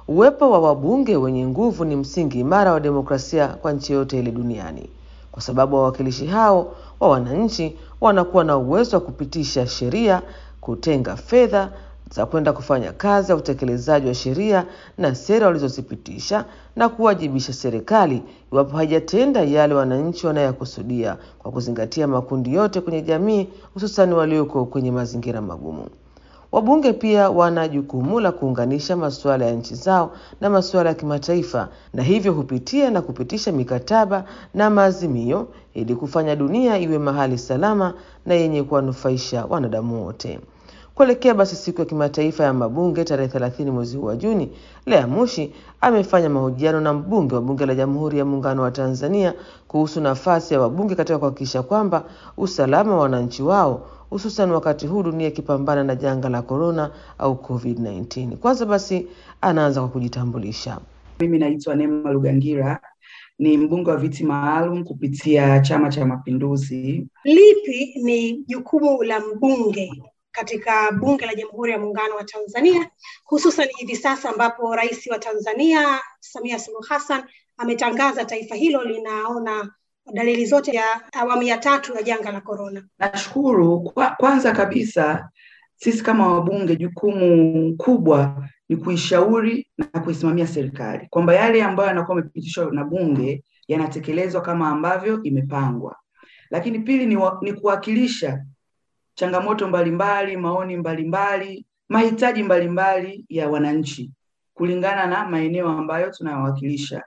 uwepo wa wabunge wenye nguvu ni msingi imara wa demokrasia kwa nchi yoyote ile duniani, kwa sababu wawakilishi hao wa wananchi wanakuwa na uwezo wa kupitisha sheria, kutenga fedha za kwenda kufanya kazi ya utekelezaji wa sheria na sera walizozipitisha na kuwajibisha serikali iwapo haijatenda yale wananchi wanayokusudia kwa kuzingatia makundi yote kwenye jamii, hususani walioko kwenye mazingira magumu. Wabunge pia wana jukumu la kuunganisha masuala ya nchi zao na masuala ya kimataifa, na hivyo hupitia na kupitisha mikataba na maazimio ili kufanya dunia iwe mahali salama na yenye kuwanufaisha wanadamu wote. Kuelekea basi siku ya kimataifa ya mabunge tarehe thelathini mwezi huu wa Juni, Lea Mushi amefanya mahojiano na mbunge wa bunge la Jamhuri ya Muungano wa Tanzania kuhusu nafasi ya wabunge katika kuhakikisha kwamba usalama wa wananchi wao hususan wakati huu dunia ikipambana na janga la korona au COVID-19. Kwanza basi anaanza kwa kujitambulisha. Mimi naitwa Neema Lugangira, ni mbunge wa viti maalum kupitia Chama cha Mapinduzi. Lipi ni jukumu la mbunge katika Bunge la Jamhuri ya Muungano wa Tanzania, hususan hivi sasa ambapo Rais wa Tanzania Samia Suluhu Hassan ametangaza taifa hilo linaona dalili zote ya awamu ya tatu ya janga la korona. Nashukuru kwa, kwanza kabisa sisi kama wabunge, jukumu kubwa ni kuishauri na kuisimamia serikali kwamba yale ambayo yanakuwa yamepitishwa na bunge yanatekelezwa kama ambavyo imepangwa. Lakini pili ni, wa, ni kuwakilisha changamoto mbalimbali, maoni mbalimbali, mahitaji mbalimbali ya wananchi kulingana na maeneo ambayo tunayowakilisha.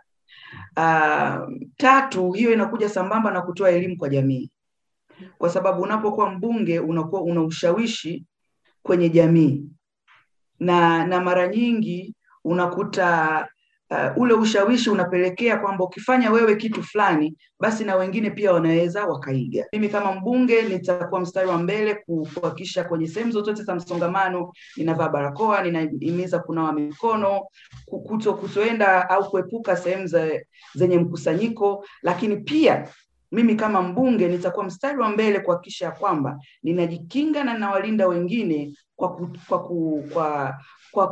Uh, tatu, hiyo inakuja sambamba na kutoa elimu kwa jamii, kwa sababu unapokuwa mbunge unakuwa una ushawishi kwenye jamii na na mara nyingi unakuta uh, ule ushawishi unapelekea kwamba ukifanya wewe kitu fulani basi na wengine pia wanaweza wakaiga. Mimi kama mbunge nitakuwa mstari wa mbele kuhakikisha kwenye sehemu zozote za msongamano ninavaa barakoa, ninahimiza kunawa mikono, kuto kutoenda au kuepuka sehemu zenye mkusanyiko, lakini pia mimi kama mbunge nitakuwa mstari wa mbele kuhakikisha kwamba ninajikinga na ninawalinda wengine kwa ku, kwa ku, kwa, kwa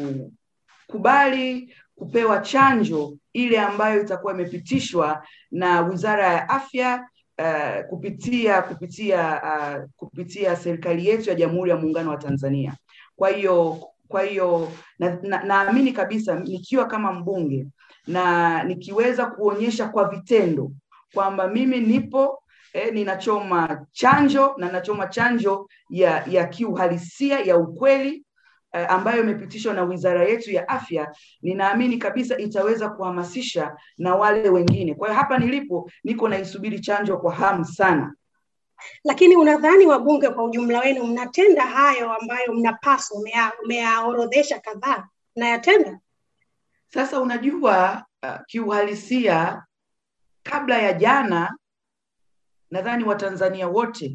kukubali kupewa chanjo ile ambayo itakuwa imepitishwa na Wizara ya Afya uh, kupitia kupitia uh, kupitia serikali yetu ya Jamhuri ya Muungano wa Tanzania. Kwa hiyo kwa hiyo naamini na, na kabisa nikiwa kama mbunge na nikiweza kuonyesha kwa vitendo kwamba mimi nipo eh, ninachoma chanjo na nachoma chanjo ya ya kiuhalisia ya ukweli eh, ambayo imepitishwa na wizara yetu ya afya, ninaamini kabisa itaweza kuhamasisha na wale wengine. Kwa hiyo hapa nilipo niko naisubiri chanjo kwa hamu sana. Lakini unadhani wabunge kwa ujumla wenu mnatenda hayo ambayo mnapaswa, umeyaorodhesha kadhaa, mnayatenda? Sasa unajua uh, kiuhalisia kabla ya jana nadhani Watanzania wote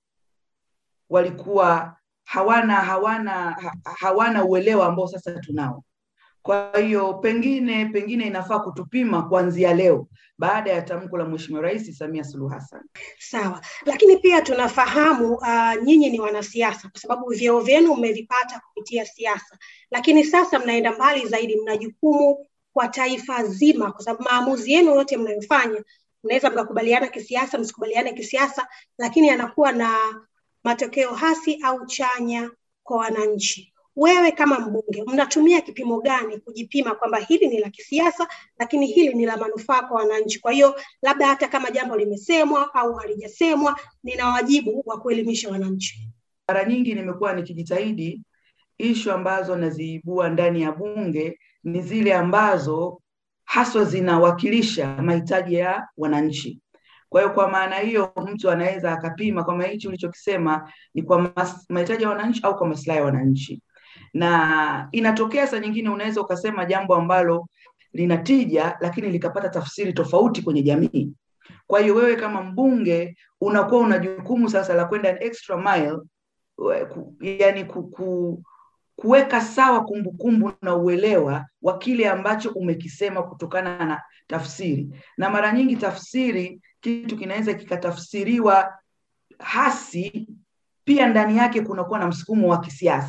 walikuwa hawana hawana ha, hawana uelewa ambao sasa tunao. Kwa hiyo pengine pengine inafaa kutupima kuanzia leo baada ya tamko la Mheshimiwa Rais Samia Suluhu Hassan. Sawa, lakini pia tunafahamu uh, nyinyi ni wanasiasa kwa sababu vyeo vyenu mmevipata kupitia siasa, lakini sasa mnaenda mbali zaidi, mna jukumu kwa taifa zima, kwa sababu maamuzi yenu yote mnayofanya mnaweza mkakubaliana kisiasa, msikubaliane kisiasa, lakini anakuwa na matokeo hasi au chanya kwa wananchi. Wewe kama mbunge, mnatumia kipimo gani kujipima kwamba hili ni la kisiasa, lakini hili ni la manufaa kwa wananchi? Kwa hiyo labda hata kama jambo limesemwa au halijasemwa, nina wajibu wa kuelimisha wananchi. Mara nyingi nimekuwa nikijitahidi ishu ambazo naziibua ndani ya bunge ni zile ambazo haswa zinawakilisha mahitaji ya wananchi. Kwa hiyo kwa maana hiyo mtu anaweza akapima kwamba hichi ulichokisema ni kwa mahitaji ya wananchi au kwa maslahi ya wananchi, na inatokea saa nyingine unaweza ukasema jambo ambalo linatija, lakini likapata tafsiri tofauti kwenye jamii. Kwa hiyo wewe kama mbunge unakuwa una jukumu sasa la kwenda an extra mile, yani ku, ku, kuweka sawa kumbukumbu kumbu na uelewa wa kile ambacho umekisema kutokana na tafsiri. Na mara nyingi tafsiri, kitu kinaweza kikatafsiriwa hasi, pia ndani yake kunakuwa na msukumo wa kisiasa.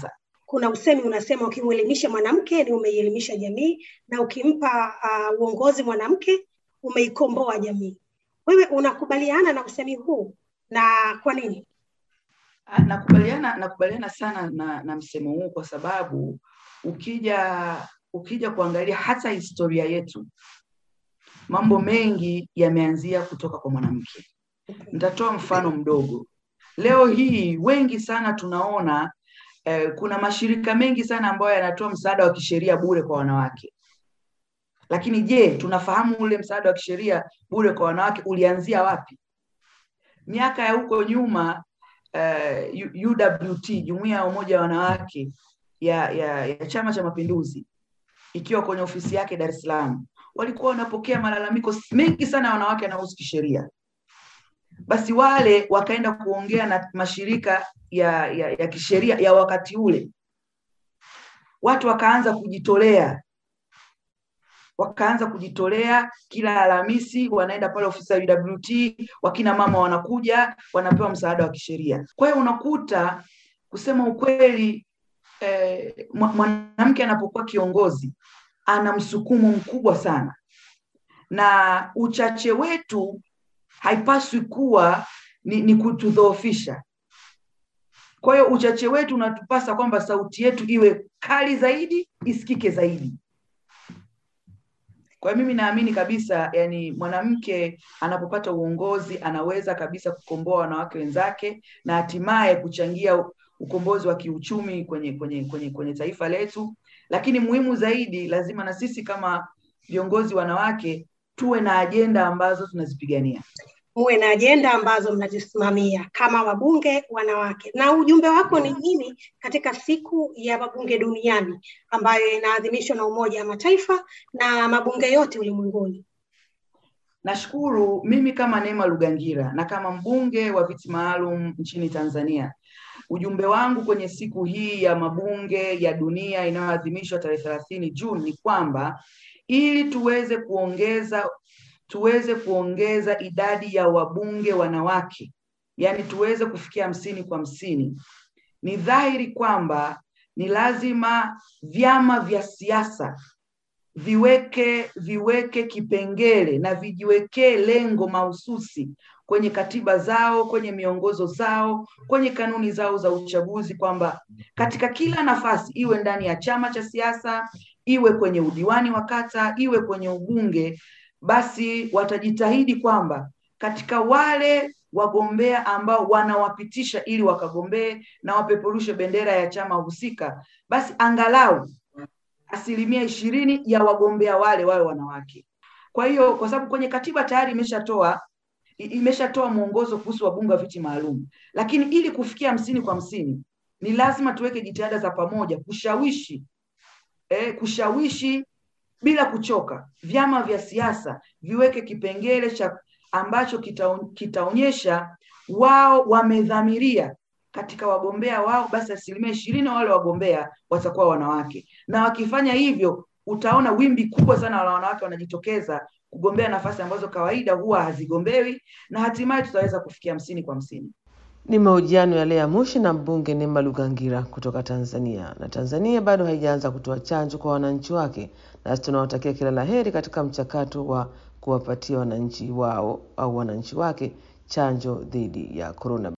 kuna usemi unasema ukimwelimisha mwanamke ni umeielimisha jamii, na ukimpa uh, uongozi mwanamke umeikomboa jamii. Wewe unakubaliana na usemi huu na kwa nini? Ah, Nakubaliana, nakubaliana sana na, na msemo huu kwa sababu ukija ukija kuangalia hata historia yetu, mambo mengi yameanzia kutoka kwa mwanamke. Nitatoa mfano mdogo. Leo hii wengi sana tunaona eh, kuna mashirika mengi sana ambayo yanatoa msaada wa kisheria bure kwa wanawake. Lakini je, tunafahamu ule msaada wa kisheria bure kwa wanawake ulianzia wapi? Miaka ya huko nyuma eh, U- UWT, Jumuiya ya Umoja wa Wanawake ya, ya, ya Chama cha Mapinduzi ikiwa kwenye ofisi yake Dar es Salaam, walikuwa wanapokea malalamiko mengi sana ya wanawake yanayohusu kisheria. Basi wale wakaenda kuongea na mashirika ya, ya, ya kisheria ya wakati ule, watu wakaanza kujitolea wakaanza kujitolea kila Alhamisi wanaenda pale ofisi ya UWT, wakina mama wanakuja wanapewa msaada wa kisheria. Kwa hiyo unakuta kusema ukweli, eh, mwa- mwanamke anapokuwa kiongozi ana msukumo mkubwa sana, na uchache wetu haipaswi kuwa ni, ni kutudhoofisha. Kwa hiyo uchache wetu unatupasa kwamba sauti yetu iwe kali zaidi, isikike zaidi. Kwa hiyo mimi naamini kabisa, yani mwanamke anapopata uongozi anaweza kabisa kukomboa wanawake wenzake na hatimaye kuchangia u- ukombozi wa kiuchumi kwenye kwenye kwenye kwenye taifa letu. Lakini muhimu zaidi, lazima na sisi kama viongozi wanawake tuwe na ajenda ambazo tunazipigania. muwe na ajenda ambazo mnazisimamia kama wabunge wanawake. Na ujumbe wako ni nini katika siku ya mabunge duniani ambayo inaadhimishwa na Umoja wa Mataifa na mabunge yote ulimwenguni? Nashukuru mimi kama Neema Lugangira na kama mbunge wa viti maalum nchini Tanzania, ujumbe wangu kwenye siku hii ya mabunge ya dunia inayoadhimishwa tarehe thelathini Juni ni kwamba ili tuweze kuongeza tuweze kuongeza idadi ya wabunge wanawake, yaani tuweze kufikia hamsini kwa hamsini, ni dhahiri kwamba ni lazima vyama vya siasa viweke viweke kipengele na vijiwekee lengo mahususi kwenye katiba zao, kwenye miongozo zao, kwenye kanuni zao za uchaguzi, kwamba katika kila nafasi, iwe ndani ya chama cha siasa, iwe kwenye udiwani wa kata, iwe kwenye ubunge, basi watajitahidi kwamba katika wale wagombea ambao wanawapitisha ili wakagombee na wapeperushe bendera ya chama husika, basi angalau asilimia ishirini ya wagombea wale wawe wanawake. Kwa hiyo kwa sababu kwenye katiba tayari imeshatoa i- imeshatoa mwongozo kuhusu wabunge wa viti maalum, lakini ili kufikia hamsini kwa hamsini ni lazima tuweke jitihada za pamoja kushawishi eh, kushawishi bila kuchoka vyama vya siasa viweke kipengele cha ambacho kitao- kitaonyesha wao wamedhamiria katika wagombea wao, basi asilimia ishirini wale wagombea watakuwa wanawake, na wakifanya hivyo utaona wimbi kubwa sana la wanawake wanajitokeza kugombea nafasi ambazo kawaida huwa hazigombewi, na hatimaye tutaweza kufikia hamsini kwa hamsini. Ni mahojiano ya Lea Mushi na mbunge Neema Lugangira kutoka Tanzania. Na Tanzania bado haijaanza kutoa chanjo kwa wananchi wake, nasi tunawatakia kila la heri katika mchakato wa kuwapatia wananchi wao au wananchi wake chanjo dhidi ya korona.